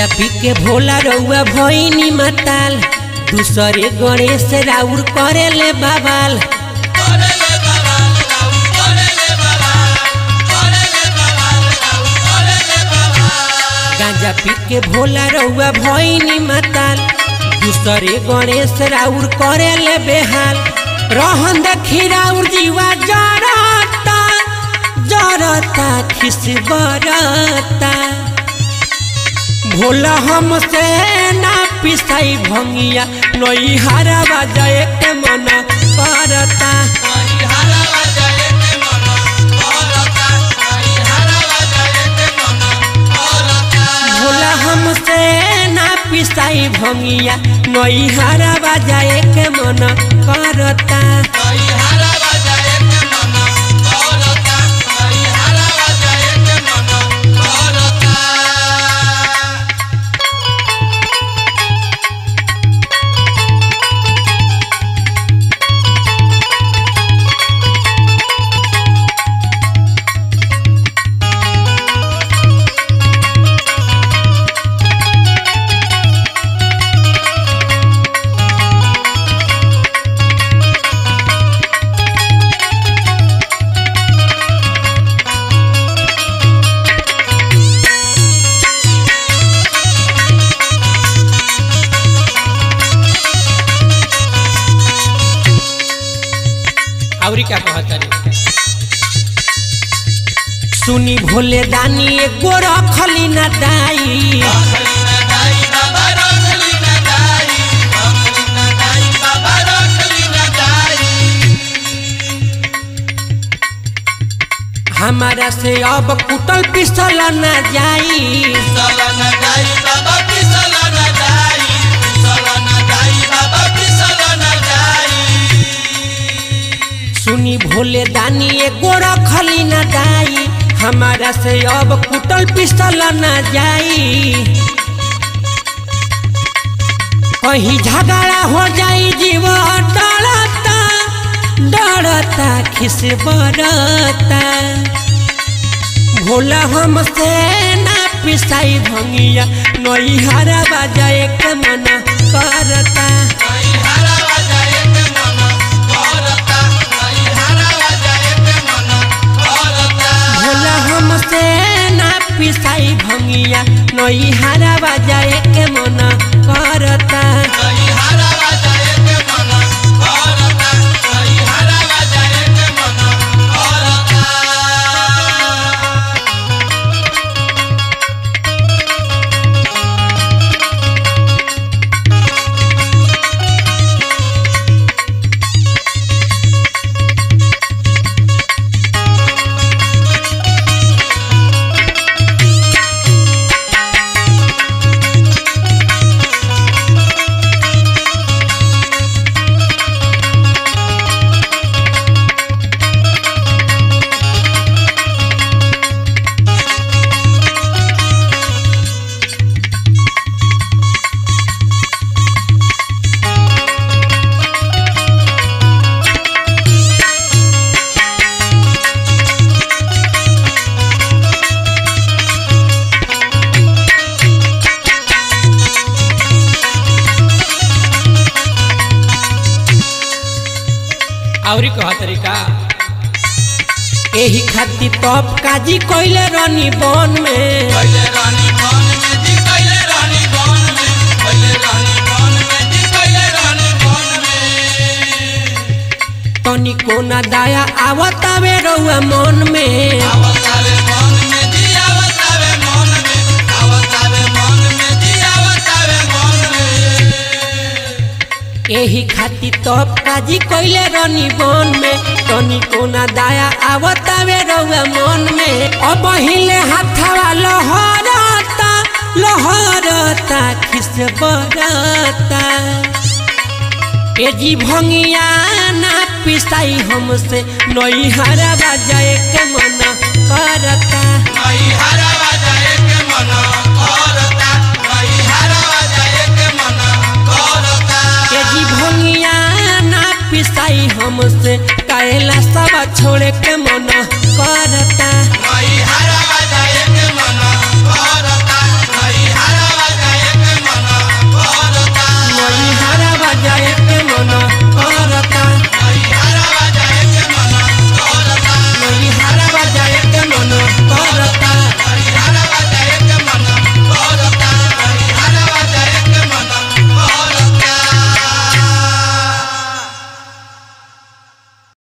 गांजा पी के भोला रउआ भइनी मताल दूसरे गणेश राउर करे ले बाबाल गांजा पी के भोला रउआ भइनी मताल दूसरे गणेश राउर करे ले बेहाल रहन देखी राउर जीवा जरता जरता खिस बरता भोला हमसे ना पिसाई भंगिया नई हरा बजाए के मन करता भोला हमसे ना पिसाई भंगिया नई हरा बजाए के मन करता औरी क्या कहतनी सुनी भोले दानी एगो रखली ना दाई हमारा से अब कुटल पिसल ना जाई सुनी भोले दानी एगो रखली ना दाई हमारा से अब कुटल पिसल ना जाई कहीं झगड़ा हो जाई जीव डरता डरता खिस बरता भोला हमसे ना पिसाई भंगिया नई हरा बजाए के मन करता भोला हमसे ना पिसाई भंगिया नई हरा बजाए के मन करता औरी कह तरीका एही खातिर तप काजी कइले रनी बन में तनी कोना दाया आवतावे रउआ मन में एही खातिर तप काजी कइले रनी बन में तनी कोना दाया आवतावे रउआ मन में अब हिले हाथवा लहरता लहरता खिस बरता ए जी भंगिया ना पिसाई हमसे नई हरा बजाए के मन करता ए जी भंगिया ना पिसाई हमसे काहेला सब छोड़े के